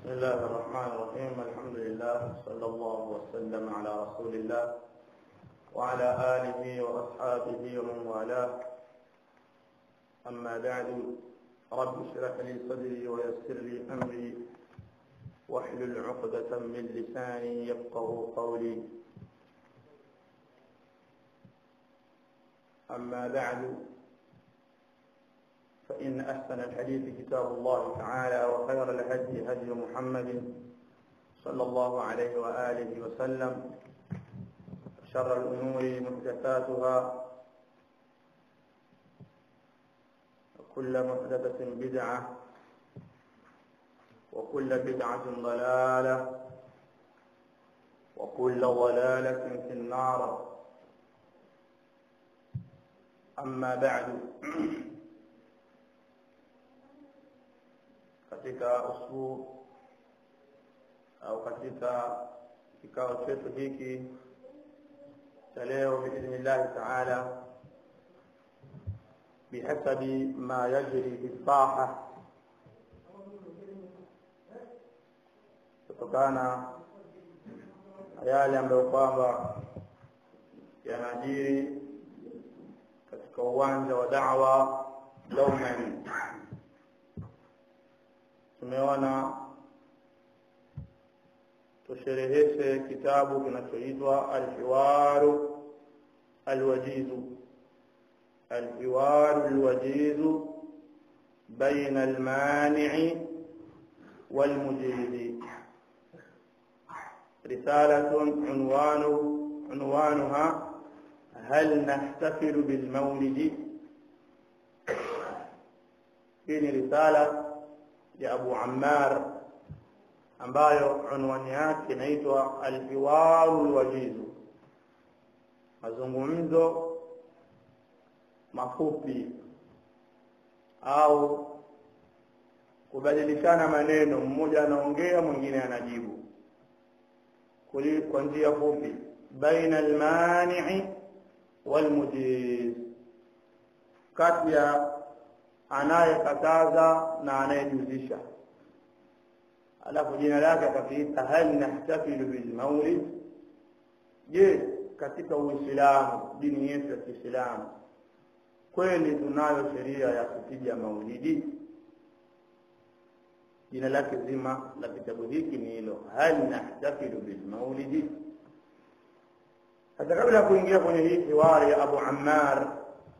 بسم الله الرحمن الرحيم الحمد لله صلى الله وسلم على رسول الله وعلى آله وأصحابه ومن والاه أما بعد رب اشرح لي صدري ويسر لي أمري واحلل عقدة من لساني يفقه قولي أما بعد فإن أحسن الحديث كتاب الله تعالى وخير الهدي هدي محمد صلى الله عليه وآله وسلم شر الأمور محدثاتها وكل محدثة بدعة وكل بدعة ضلالة وكل ضلالة في النار أما بعد katika usbu au katika kikao chetu hiki cha leo biidhnillahi taala bihasabi ma yajri fi saha kutokana na yale ambayo kwamba yanajiri katika uwanja wa dawa dauman tumeona tushereheshe kitabu kinachoitwa alhiwaru alwajizu alhiwaru alwajizu baina almani'i والمجيد رسالة عنوان عنوانها هل نحتفل بالمولد في رسالة ya Abu Ammar ambayo unwani yake inaitwa Alhiwaru Alwajizu, mazungumzo mafupi au kubadilishana maneno, mmoja anaongea mwingine anajibu kwa njia fupi, baina almanii walmujiz, kati ya anayekataza na anayejuzisha alafu jina lake akakiita hal nahtafilu bilmaulid je katika uislamu dini yetu ya kiislamu kweli tunayo sheria ya kupiga maulidi jina lake zima la kitabu hiki ni hilo hal nahtafilu bilmaulidi hata kabla ya kuingia kwenye hii hiwari ya abu ammar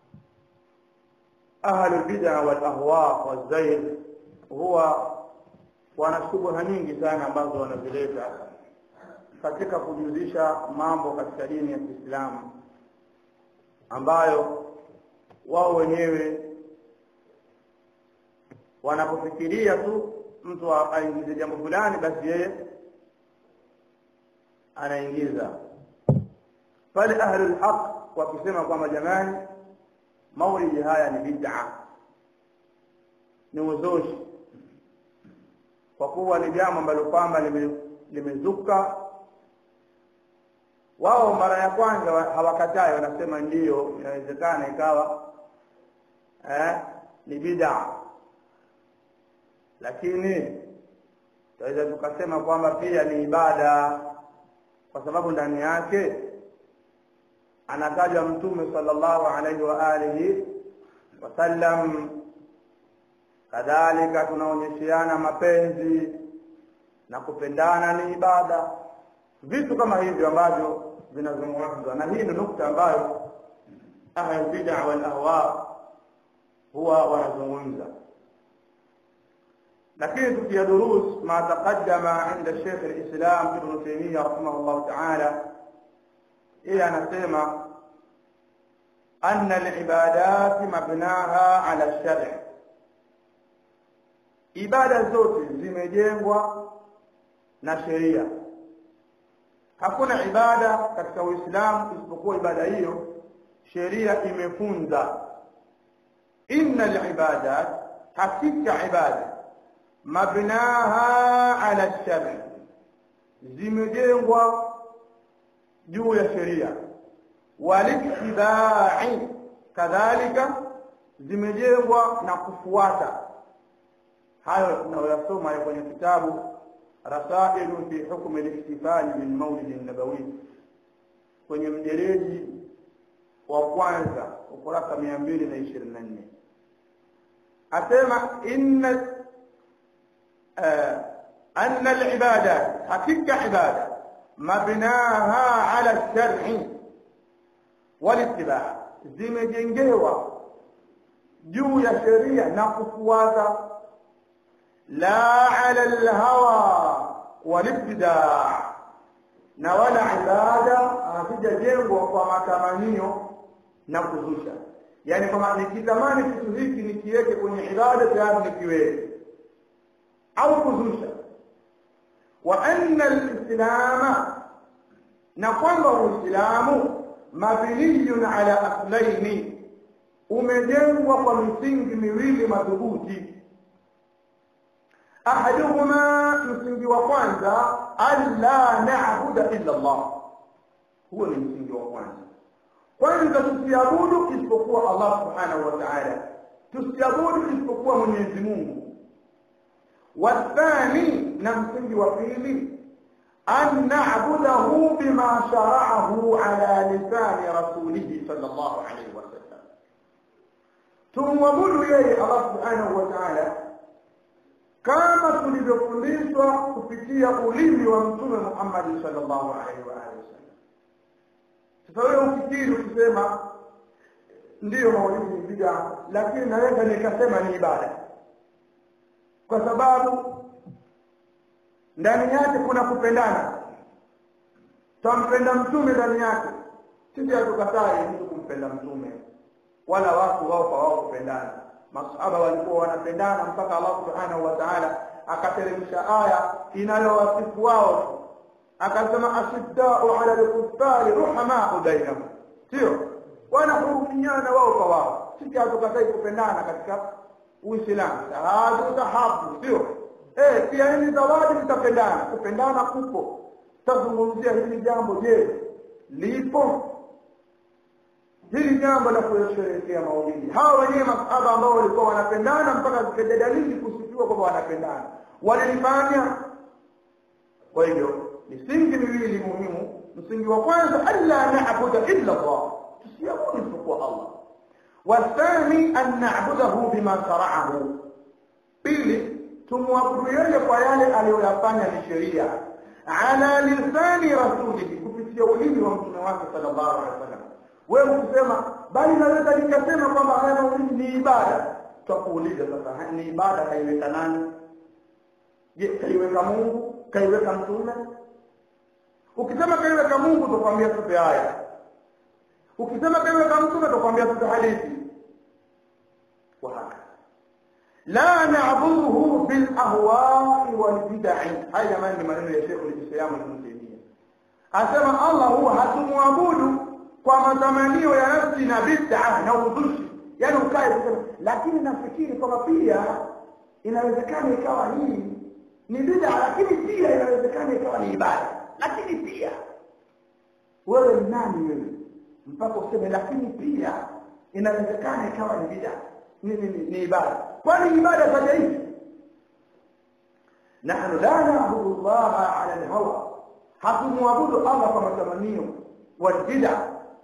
ahlu lbida walahwa walzair huwa wana shubha nyingi sana ambazo wanazileta katika kujuzisha mambo katika dini ya kiislamu ambayo wao wenyewe wanapofikiria tu mtu aingize jambo fulani basi yeye anaingiza pale ahlu lhaq wakisema kwamba jamani maulidi haya ni bid'a ni uzushi kwa kuwa ni jambo ambalo kwamba limezuka wao mara ya kwanza hawakatai wanasema ndiyo inawezekana ikawa eh, ni bid'a lakini tunaweza tukasema kwamba pia ni ibada kwa sababu ndani yake anatajwa mtume sallallahu alaihi wa alihi wasallam kadhalika tunaonyesheana mapenzi na kupendana ni ibada vitu kama hivyo ambavyo vinazungumzwa na hii ni nukta ambayo ahlulbida walahwa huwa wanazungumza lakini tukia durus ma taqaddama inda sheikh lislam ibnu taimia rahimahullahu taala yeye anasema anna alibadati mabnaha ala shari ibada zote zimejengwa na sheria hakuna ibada katika uislamu isipokuwa ibada hiyo sheria imefunza inna libadat hakika ibada mabnaha ala shari zimejengwa juu ya sheria walittibai kadhalika zimejengwa na kufuata hayo tunayoyasoma kwenye kitabu rasailu fi hukmi lihtifali bilmaulidi nabawi kwenye mjereji wa kwanza ukurasa mia mbili na ishirini na nne asema inna anna libadat hakika ibada mabnaha ala lshari walitibaa zimejengewa juu ya sheria na kufuata la ala lhawa walibtidaa na wala ibada hazijajengwa kwa matamanio na kuzusha yaani kwamba nikitamani kitu hiki nikiweke kwenye ibada tayari nikiweke au kuzusha wa anna alislama na kwamba uislamu mabniyun ala aslaini umejengwa kwa misingi miwili madhubuti ahaduhuma msingi wa kwanza alla na'budu illa Allah huo ni msingi wa kwanza kwanza tusiabudu isipokuwa Allah subhanahu wa ta'ala tusiabudu isipokuwa Mwenyezi Mungu wathani na msingi wa pili an na'budahu bima shara'ahu ala lisani rasulihi sallallahu alayhi wasallam tumwabudu yeye Allah subhanahu wa ta'ala kama tulivyofundishwa kupitia ulimi wa mtume Muhammad sallallahu alaihi wa alihi wasallam. Sasa wewe ufikiri ukisema ndiyo maulidi ni bid'a, lakini naweza nikasema ni ibada, kwa sababu ndani yake kuna kupendana. Twampenda mtume ndani yake, sisi hatukatai mtu kumpenda mtume, wala watu wao kwa wao kupendana masahaba walikuwa wanapendana mpaka Allah subhanahu wa ta'ala akateremsha aya inayowasifu wao akasema ashiddau ala al-kuffari ruhamau bainahum sio wanahurumiana wao kwa wao sisi hatukatai kupendana katika uislamu shahadu tahabu sio eh pia hili zawadi litapendana kupendana kupo tazungumzia hili jambo je lipo hili jambo la kusherehekea maulidi hawa wenyewe masahaba ambao walikuwa wanapendana mpaka zikaja dalili kusifiwa kwamba wanapendana walilifanya kwa hivyo misingi miwili muhimu msingi wa kwanza alla na'budu illa Allah tusiabudu isipokuwa Allah wathani an na'budahu bima shara'ahu pili tumwabudu yeye kwa yale aliyoyafanya ni sheria ala lisani rasulihi kupitia ulimi wa mtume wake sallallahu alaihi wasallam wewe ukisema bali naweza nikasema kwamba haya maulidi ni ibada tutakuuliza sasa ni ibada kaiweka nani je kaiweka Mungu kaiweka mtume ukisema kaiweka Mungu tutakwambia tupe haya ukisema kaiweka mtume tutakwambia tupe hadithi wahaka la na'buduhu bil ahwa'i wal bid'i haya jamani ni maneno ya Sheikh al-Islam Ibn Taymiyyah asema Allah huwa hatumwabudu kwa matamanio ya nafsi na bid'a na uzushi yani ukae kusema lakini nafikiri kwamba pia inawezekana ikawa hii ni bid'a lakini pia inawezekana ikawa ni ibada lakini pia wewe ni nani wewe mpaka useme lakini pia inawezekana ikawa ni bid'a ni, ni, ni, ni ibada kwani ibada kaja hivi nahnu la na'budu Allah ala al-hawa hatumwabudu Allah kwa matamanio والبدع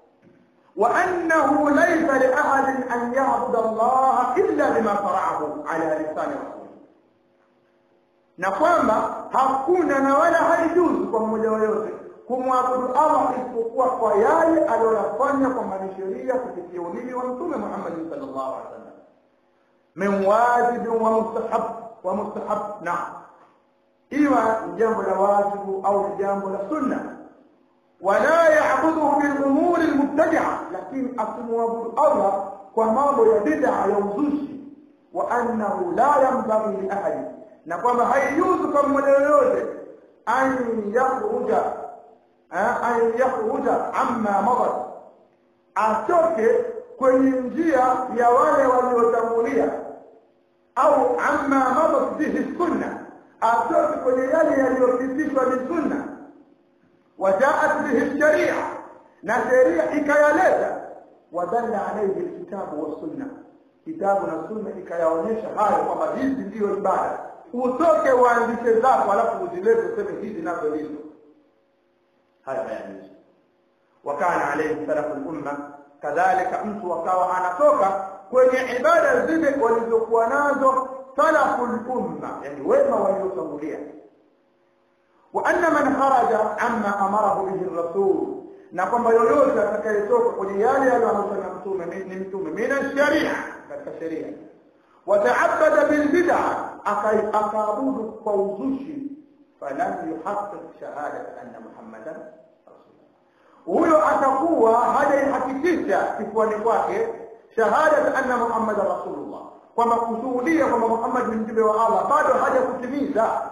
وأنه ليس لأحد أن يعبد الله إلا بما شرعه على لسان رسوله na kwamba hakuna na wala haijuzu kwa mmoja yoyote kumwabudu Allah isipokuwa kwa yale aliyoyafanya kwa sheria kupitia ulimi wa Mtume Muhammad sallallahu alaihi wasallam min wajib wa mustahab wa mustahab na iwa ni jambo la wajibu au ni jambo la sunna ولا يعبده بالامور المبتدعه لكن اكمعبد الله ومambo ya bid'a ya uzushi wa annahu la yanbaghi li ahad na kwamba haijuzu kwa mmoja yoyote an yakhruja an yakhruja amma madat atoke kwenye njia ya wale waliotangulia au amma madat bihi sunna atoke kwenye yale yaliyopitishwa ni sunna وجاءت به الشريعة نشريعة إكايالتا ودل عليه الكتاب والسنة كتاب والسنة إكايونيش هاي kwamba hizi ndio ibada utoke uanzishe zako alafu uzilete useme hizi nazo hizo haya hayajuzi wakana alayhi salafu lumma kadhalika mtu akawa anatoka kwenye ibada zile walizokuwa nazo salafu lumma yani wema waliotangulia wa anna man kharaja amma amarahu bihi rasul na kwamba yoyote atakayetoka kwenye yale aliyoamrishwa na mtume ni mtume mina sharia katika sheria wataabada bilbida akaabudu kwa uzushi falam yuhaqiq shahadat anna muhammadan huyo atakuwa hajaihakikisha kifuani kwake shahadat anna muhammadan rasulullah kwamba kushuhudia kwamba muhammad ni mjumbe wa allah bado hajakutimiza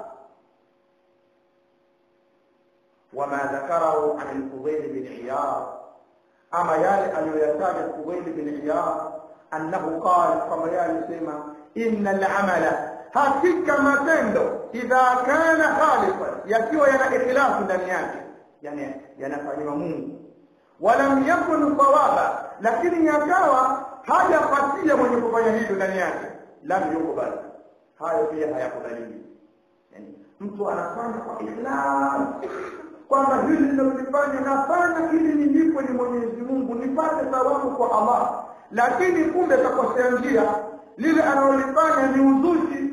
وما ذكره عن الفضيل بن عياض أما يالي أن يتاج الفضيل بن عياض أنه قال كما يالي سيما إن العمل hakika matendo idha kana khalisan yakiwa yana ikhlasu ndani yake yani yanafanywa Mungu walam yakun sawaba lakini yakawa hajapatia mwenye kufanya hivyo ndani yake lam yukbal hayo pia hayakubaliwi yani mtu anafanya kwa ikhlas kwamba hili linalolifanya nafanya ili nilipwe ni Mwenyezi Mungu nipate thawabu kwa Allah lakini kumbe kakosea njia lile analolifanya ni uzushi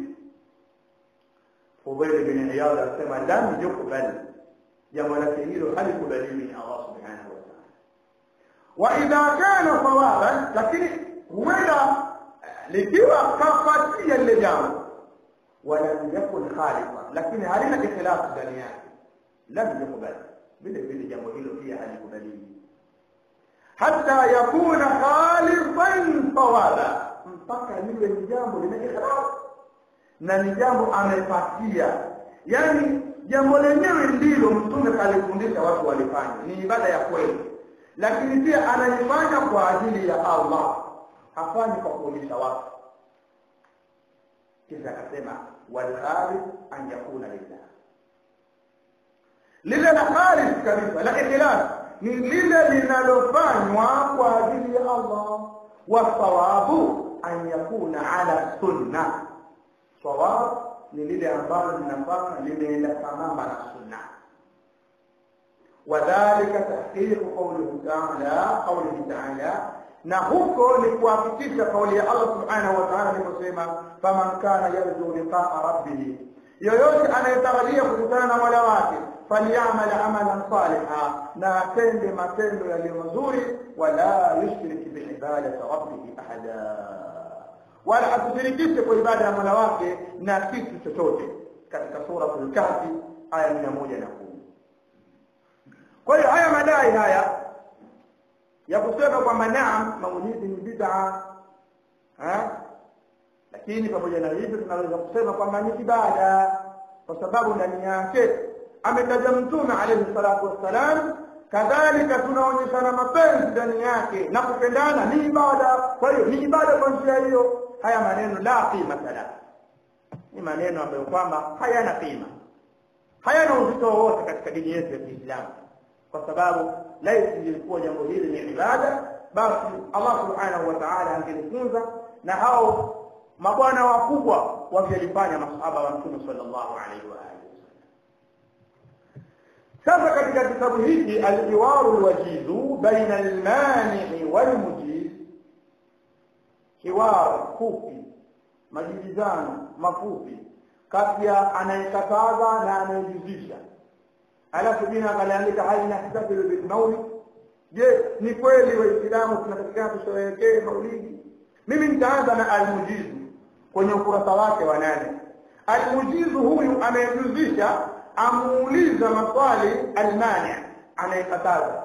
Fudail bin Iyad anasema lam yukbal jambo lake hilo halikubaliwi ni Allah subhanahu wa ta'ala wa idha kana sawaban lakini huenda likiwa kafatia lile jambo walam yakun khalifa lakini halina ikhlasu ndani yake lam yukbal vile vile jambo hilo pia halikubaliwi hata yakuna khalifan sawaba mpaka liwe ni jambo lina ikhlas na ni jambo amepatia yani jambo lenyewe ndilo mtume kalifundisha watu walifanya ni ibada ya kweli lakini pia anaifanya kwa ajili ya Allah hafanyi kwa kuonyesha watu kisha akasema wal khalif an yakuna lillah lile la khalis kabisa la ikhlas ni lile linalofanywa kwa ajili ya Allah wa thawabu an yakuna ala sunna sawab ni lile ambalo linafanya limeenda sambamba na sunna wadhalika tahqiqu qawlihi ta'ala qawlihi ta'ala na huko ni kuhakikisha kauli ya Allah subhanahu wa ta'ala aliposema faman kana yarju liqa'a rabbih yoyote anayetarajia kukutana na Mola wake falyamal amalan saliha na atende matendo yaliyo mazuri wala yushrik biibadati rabbih ahada wala asishirikishe kwa ibada ya Mola wake na kitu chochote katika suratul kahfi aya mia moja na kumi kwa hiyo haya madai haya ya kusema kwamba naam maulidi ni bid'a lakini pamoja na hivyo tunaweza kusema kwamba ni ibada kwa sababu ndani yake ametaja mtume alayhi salatu wassalam kadhalika tunaonyeshana mapenzi ndani yake na kupendana ni ibada kwa hiyo ni ibada kwa njia hiyo haya maneno la qimata la ni maneno ambayo kwamba hayana qima hayana uzito wowote katika dini yetu ya Kiislamu kwa sababu laiti lilikuwa jambo hili ni ibada basi Allah subhanahu wa ta'ala angelifunza na hao mabwana wakubwa wangelifanya masahaba wa Mtume sallallahu alaihi wa alihi sasa katika kitabu hiki al-iwaru al-wajizu baina al-mani' wal-mujiz hiwar fupi majibizano mafupi kati ya anayekataza na anayejuzisha alafu jina akaliandika hali nahtafilu bil maulid je ni kweli waislamu tunatakikana tusherehekee maulidi mimi nitaanza na almujizu kwenye ukurasa wake wa nane almujizu huyu anayejuzisha amuuliza maswali almani anayekataza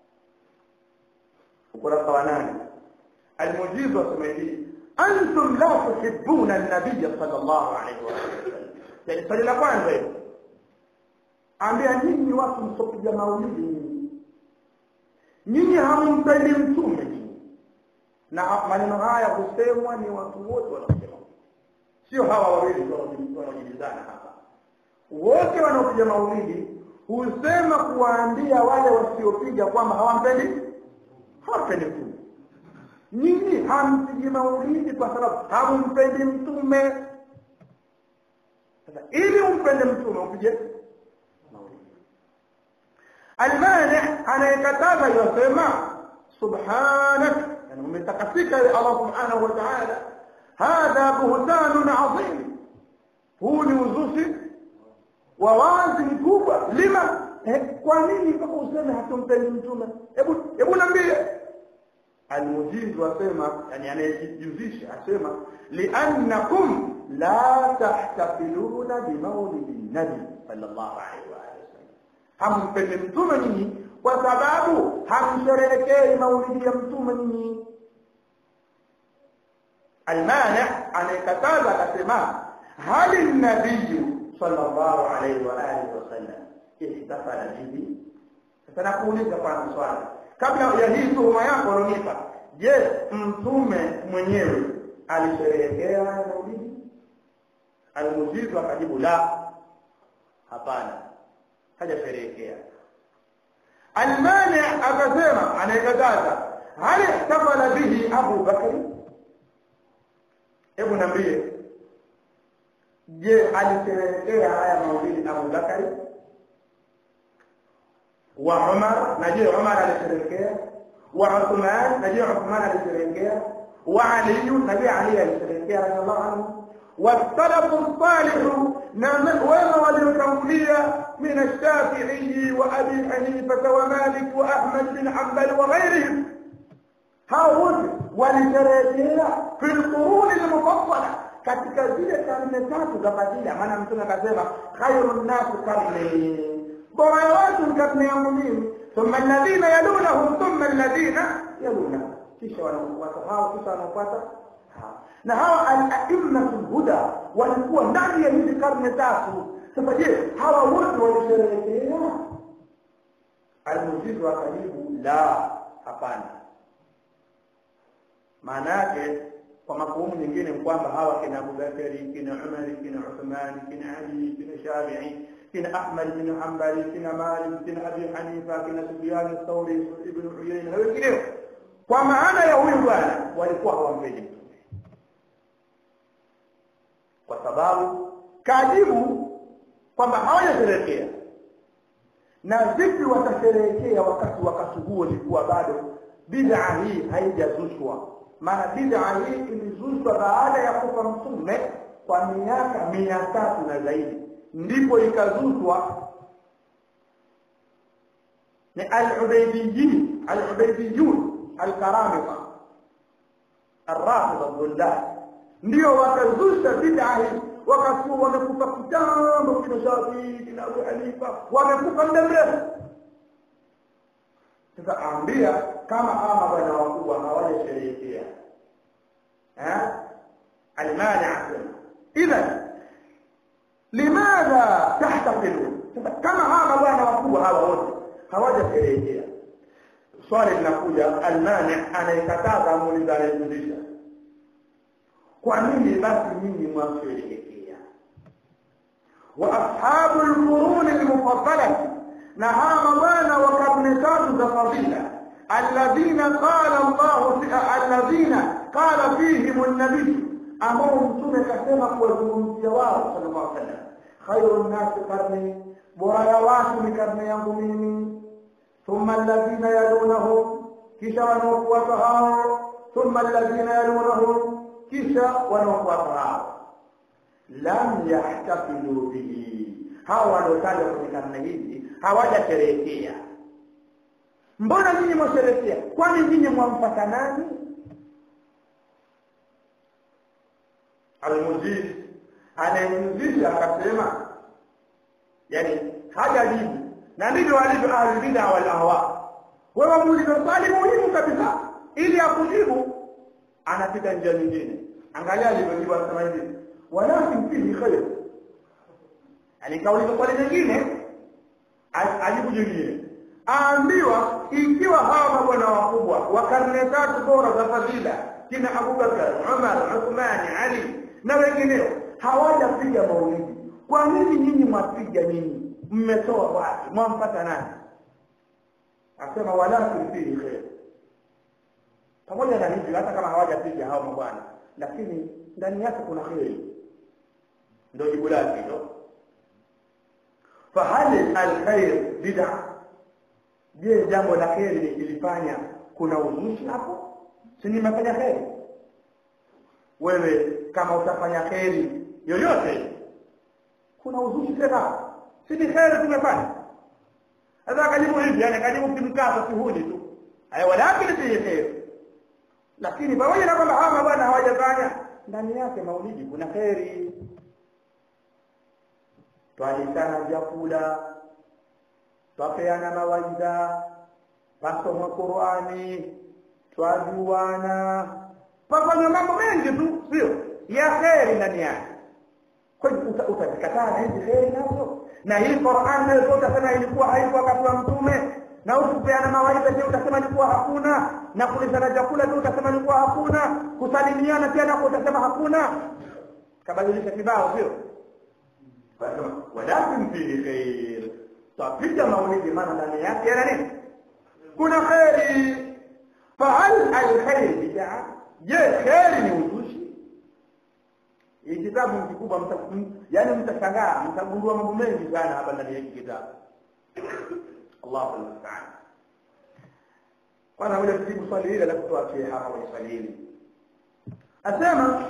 ukurasa wa nane almujizu asema hivi antum la tuhibbuna an-nabiy sallallahu alayhi wa sallam yani swali la kwanza hilo ambia nyinyi watu msopiga maulidi nyinyi nyinyi hamumpendi mtume nyinyi na maneno haya husemwa ni watu wote wanaosema sio hawa wawili wanaojibizana hapa wote wanaopiga maulidi husema kuwaambia wale wasiopiga kwamba hawampendi hawampendi mtume nyinyi hampigi maulidi kwa sababu hamumpendi mtume sasa ili umpende mtume upige maulidi almani anayekataza yasema subhanak yani umetakasika Allah subhanahu wa ta'ala hadha buhtanun adhim huu ni uzushi wa wazi mkubwa lima eh, kwa nini mpaka useme hatumpendi mtume hebu hebu niambie almujizu asema yani anayejihusisha asema liannakum la tahtafiluna bimaulidi nabi sallallahu alaihi wa sallam hampendi mtume nyinyi kwa sababu hamsherehekei maulidi ya mtume nyinyi almani anayekataza akasema hali nabiyu sallallahu alaihi wa alihi wasallam ihtafala bihi sasa nakuuliza kwanza swali kabla ya hii tuhuma yako unaonipa je mtume mwenyewe alisherehekea maulidi almujizu akajibu la hapana hajasherehekea almani akasema anayekataza hal ihtafala bihi abu bakri hebu niambie je alisherehekea haya maulidi Abu Bakari wa Umar na je Umar alisherehekea wa Uthman na je Uthman alisherehekea wa Ali na je Ali alisherehekea radhiallahu anhu والسلف الصالح وما وليكملية من الشافعي وأبي حنيفة ومالك وأحمد بن حنبل وغيرهم هؤلاء ولشريكها في القرون المفضلة katika zile karne tatu za fadhila maana mtume akasema khairu nnasu karni bora ya watu ni karne yangu mimi thumma alladhina yalunahum thumma alladhina yalunahum kisha wanafuata hao kisha wanafuata na hawa al-a'immatu huda walikuwa ndani ya hizi karne tatu sasa je hawa wote walisherehekea almujizu akajibu la hapana maana yake kwa mafuhumu nyingine ni kwamba hawa kina Abu Bakari kina Umar kina Uthman kina Ali kina Shafi'i kina Ahmad bin Hanbali kina Malik kina Abi Hanifa kina Sufyan ath-Thawri ibn Uyayna na wengineo kwa maana ya huyu bwana walikuwa hawampendi mtume kwa sababu kajibu kwamba hawajasherehekea na vipi watasherehekea wakati wakati huo ilikuwa bado bid'a hii haijazushwa maana bid'a hii ilizushwa baada ya kufa mtume kwa miaka mia tatu na zaidi ndipo ikazushwa ni al-ubaydiyyin al-ubaydiyun al-karamita الرافضه الضلال ndio wakazusha bid'a hii wakakuwa wamekufa kitambo kina Shafi kina Abu Hanifa wamekufa muda mrefu sasa ambia kama hawa mabwana wakubwa hawajasherehekea eh almani asema idhan limadha tahtafilu sasa kama hawa mabwana wakubwa hawa wote hawajasherehekea swali linakuja almani anayekataza muuliza anayefundisha kwa nini basi nyinyi mwasherehekea wa ashabu alqurun almufaddalah na hawa mabwana wa karne tatu za fadila alladhina qala Allah alladhina qala fihim an-nabiy ambao mtume kasema kuwazungumzia wao sallallahu alaihi wasallam khairu an-nas qarni bora ya watu ni karne yangu mimi thumma alladhina yalunahum kisha wanaofuata hao thumma alladhina yalunahum kisha wanaofuata hao lam yahtafilu bihi hawa waliotajwa kwenye karne hizi hawajasherehekea mbona nyinyi mwasherehekea kwani nyinyi mwamfata nani almujiz anayemjizisha akasema yani hajajibu na ndivyo walivyo ahlulbida wal ahwa wewe muulize swali muhimu kabisa ili akujibu anapita njia nyingine angalia alivyojibu anasema hivi walakin fihi khair yani kauliza swali jingine ajibu jingine aambiwa ikiwa hawa mabwana wakubwa wa karne tatu bora za fadhila kina Abubakar, Umar, Uthmani, Ali na wengineo hawajapiga maulidi kwa nini nyinyi mwapiga nyinyi mmetoa wapi mwampata nani asema walakin fihi khair pamoja na hivyo hata kama hawajapiga hao mabwana lakini ndani yake kuna kheri ndio jibu lake hilo fahal alkhair bid'a je jambo la kheri nikilifanya kuna uzushi hapo si nimefanya kheri wewe kama utafanya kheri yoyote kuna uzushi tena si ni kheri tumefanya sasa akajibu hivi yani akajibu kimkazo kihuni tu aya walakini fihi kheri lakini pamoja na kwamba hawa bwana hawajafanya ndani yake maulidi kuna kheri twalitana vyakula twapeana mawaidha pasoma qurani twajuana pafanywa mambo mengi tu sio ya kheri ndani yake kwani utazikataa na hizi kheri nazo na hii Qur'an nayo utasema ilikuwa haipo wakati wa mtume na ukupeana mawaidha pia utasema ilikuwa hakuna na kulishana chakula pia utasema ilikuwa hakuna kusalimiana pia nako utasema hakuna kabadilisha kibao sio walakin fihi khair tapiga maulidi maana ndani yake yana nini kuna kheri fahal alkhair bid'a je kheri ni uzushi hii kitabu ni kikubwa yaani mtashangaa mtagundua mambo mengi sana hapa ndani ya hiki kitabu Allahu musta'an kwanza ngoja tujibu swali hili alafu tuachie hapa kwenye swali hili asema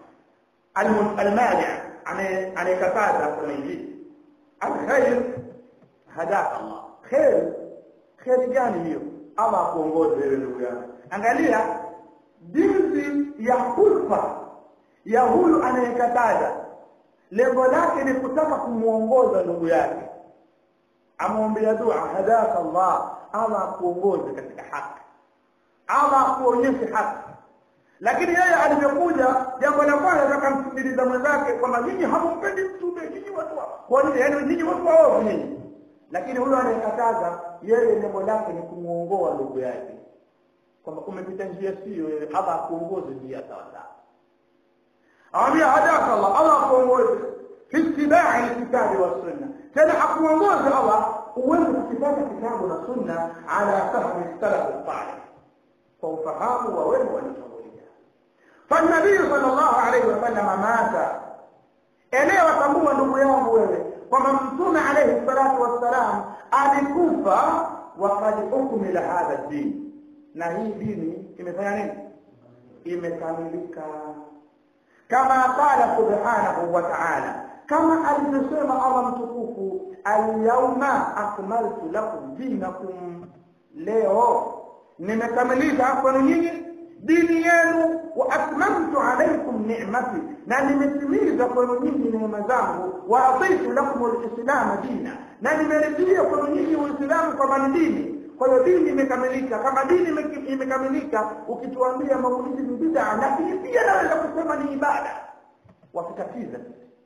almani anayekataza kusema hivi alkhair hadaka Allah khair khair gani hiyo Allah akuongoze wewe ndugu yangu angalia jinsi ya hulfa ya huyu anayekataza lengo lake ni kutaka kumuongoza ndugu yake amwombea dua hadaka Allah Allah akuongoze katika haki Allah akuonyeshe haki lakini yeye alivyokuja jambo la kwanza akamsikiliza mwenzake kwamba nyinyi hamumpendi mtume nyinyi watu kwa nini yani nyinyi watu waovu nyinyi lakini huyo anayekataza yeye lengo lake ni kumuongoa ndugu yake kwamba umepita njia sio wewe Allah akuongoze njia sawa sawa awambia hadaka Allah Allah akuongoze fi ittibai alkitabi wassunna tena akuongoze Allah uweze kukipata kitabu na sunna ala fahmi salaf salih kwa ufahamu wa wema waliotangulia فالنبي صلى الله عليه وسلم مات elewa tambua ndugu yangu wewe kwamba mtume alayhi salatu wassalam alikufa wakad ukmila hadha din na hii dini imefanya nini imekamilika kama qala subhanahu wa ta'ala kama alivyosema Allah mtukufu alyawma akmaltu lakum dinakum leo nimekamilisha kwenu nyinyi dini yenu wa atmamtu alaykum ni'mati na nimetimiza kwenu nyinyi neema zangu wa adaitu lakum alislam dina na nimeridhia kwenu nyinyi uislamu kama ni dini kwa hiyo dini imekamilika kama dini imekamilika ukituambia maulidi ni bid'a lakini pia naweza kusema ni ibada wakitatiza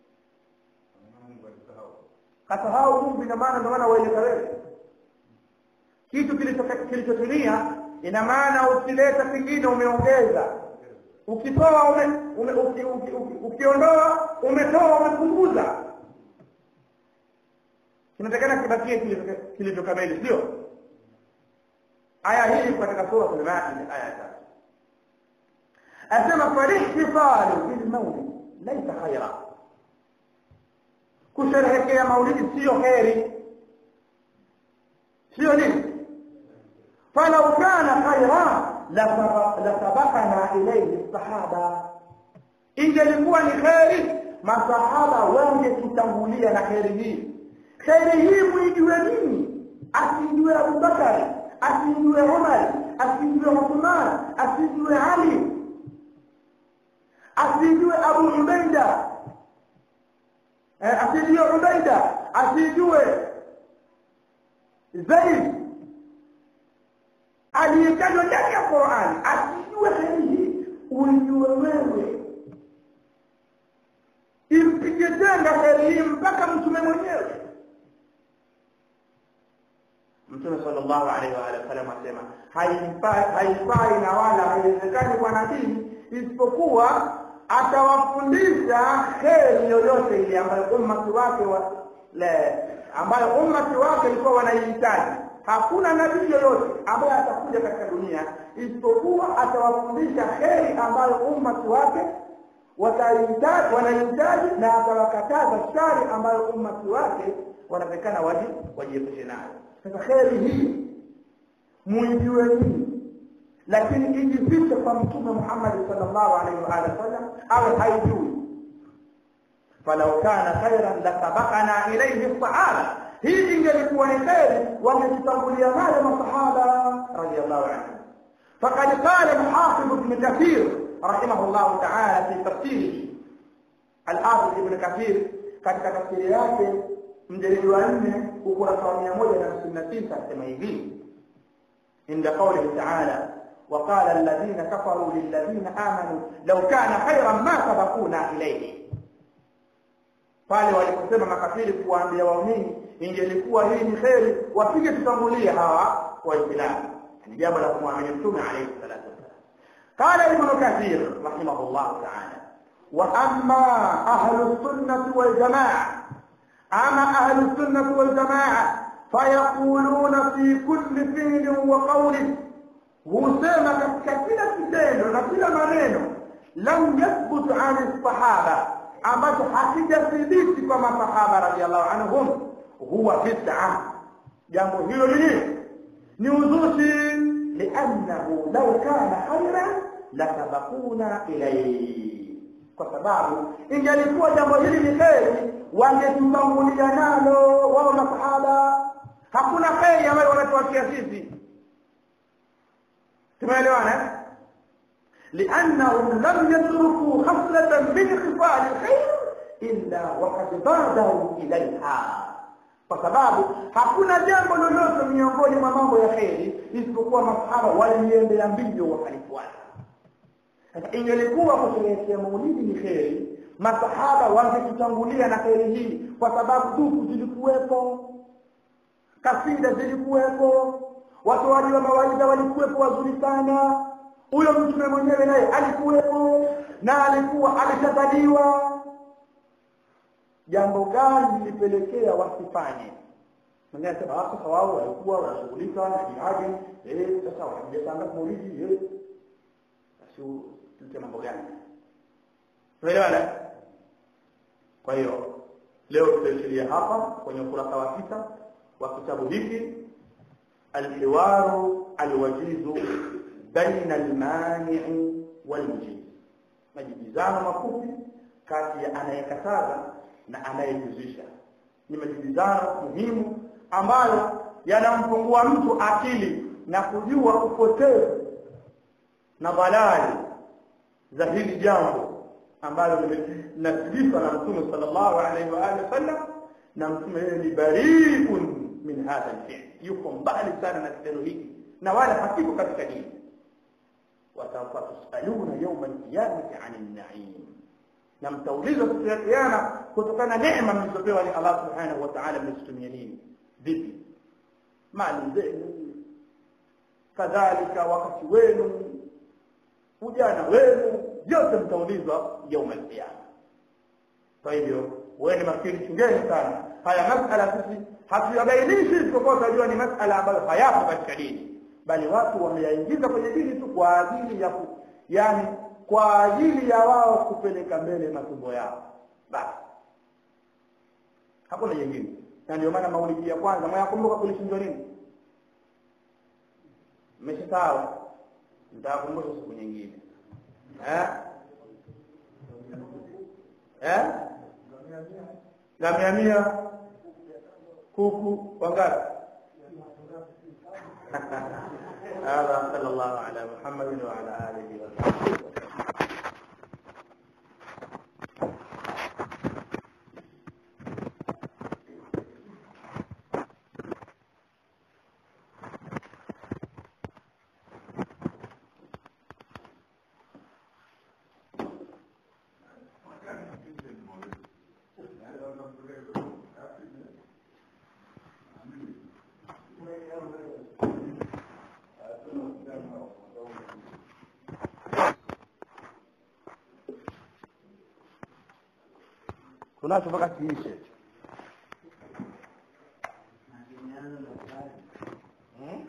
kasahau Mungu ina maana ndio maana waeleka wewe kitu kilichotimia ina maana ukileta kingine umeongeza ukitoa ume, ume, uki, uki, uki, ukiondoa umetoa umepunguza kinatakana kibakie kilichokamili sio aya hii katika sura al-Maida aya tatu asema falihtifalu bilmaulid laisa khaira kusherehekea maulidi sio heri sio nini فلو كان خيرا لسبقنا إليه الصحابة ingelikuwa ni kheri masahaba wangetutangulia na kheri hii kheri hii muijue nini asijue abubakari asijue umar asijue uthman asijue ali asijue abu ubaida asijue ubaida asijue zaid aliyetajwa ndani ya Qur'an asijue heri hii uijue wewe impige tena heri hii mpaka mtume mwenyewe Mtume sallallahu alaihi wa alihi wasallam asema haifai haifai na wala haiwezekani kwa nabii isipokuwa atawafundisha heri yoyote ile ambayo ummati wake wa le, ambayo ummati wake ilikuwa wanaihitaji hakuna nabii yoyote ambaye atakuja katika dunia isipokuwa atawafundisha heri ambayo ummati wake watahitaji wanahitaji na atawakataza shari ambayo ummati wake wanatakikana waji wajiepushe nayo sasa kheri hii muijue nini lakini ijifiche kwa mtume Muhammad sallallahu alaihi wa alihi wasallam awe haijui falau kana khairan lasabaqana ilayhi sahaba hii ingelikuwa ni kheri wangetutangulia nayo masahaba radiyallahu anhu faqad qala al-hafiz ibn kathir رحمه الله تعالى في تفسيره الحافظ ابن كثير katika tafsiri yake mjeledi wa nne ukurasa wa mia moja na hamsini na tisa asema hivi inda qaulihi taala وقال الذين كفروا للذين آمنوا لو كان خيرا ما سبقونا إليه pale waliposema makafiri kuwaambia waumini ingelikuwa hii ni kheri wasije tutangulie hawa waislamu ni jambo la kumwamini mtume alayhi salatu wassalam قال ابن كثير رحمه الله تعالى وأما أهل السنة والجماعة أما أهل السنة والجماعة فيقولون في كل فعل وقول husema katika kila kitendo na kila maneno lam yathbut an sahaba ambacho hakijathibiti kwa masahaba radhiallahu anhum huwa bid'a jambo hilo lini ni uzushi liannahu law kana khairan lasabakuna ilayhi kwa sababu ingelikuwa jambo hili ni kheri wangetutangulia nalo wao masahaba hakuna kheri ambayo wanatuachia sisi tumeelewana لأنهم لم يتركوا خصلة من خصال الخير إلا وقد بادروا إليها kwa sababu hakuna jambo lolote miongoni mwa mambo ya kheri isipokuwa masahaba waliendea mbio wakalifuata sasa ingelikuwa kusherehekea maulidi ni kheri masahaba wangetutangulia na kheri hii kwa sababu duku zilikuwepo kasida zilikuwepo watoaji wa mawaidha walikuwepo wazuri sana huyo mtume mwenyewe naye alikuwepo na alikuwa ameshazaliwa jambo gani lilipelekea wasifanye mwingine anasema sasa wao walikuwa wanashughulika na jihadi eh sasa wanajipanga maulidi eh basi tulite mambo gani tuelewana kwa hiyo leo tutaishiria hapa kwenye ukurasa wa sita wa kitabu hiki الحوار الوجيز بين المانع والمجيز majibizano mafupi kati ya anayekataza na anayejuzisha ni majibizano muhimu ambayo yanampungua mtu akili na kujua upotevu na balali za hili jambo ambalo linasibishwa na mtume sallallahu alaihi wa alihi wasallam na mtume yeye ni bariun min hadha alfi'l yuko mbali sana na kitendo hiki na wala hakiko katika dini watawfa tusaluna yawma alqiyamati 'anil na'im na mtaulizwa siku ya kiyama kutokana na neema mlizopewa ni Allah subhanahu wa ta'ala mlizitumia nini vipi mali zenu kadhalika wakati wenu ujana wenu yote mtaulizwa yawma alqiyama kwa hivyo wewe makini chungeni sana haya masala sisi hatuyabainishi isipokuwa tunajua ni masala ambayo hayapo katika dini bali watu wameyaingiza kwenye dini tu kwa ajili ya ku, yani kwa ajili ya wao kupeleka mbele matumbo yao basi hakuna jingine na ndio maana maulidi ya kwanza mwayakumbuka kulichinjwa nini mmeshasawa nitakumbusha siku nyingine eh eh ngamia mia kuku wangapi هذا صلى الله على محمد وعلى آله وصحبه tunacho mpaka kiishe Hmm?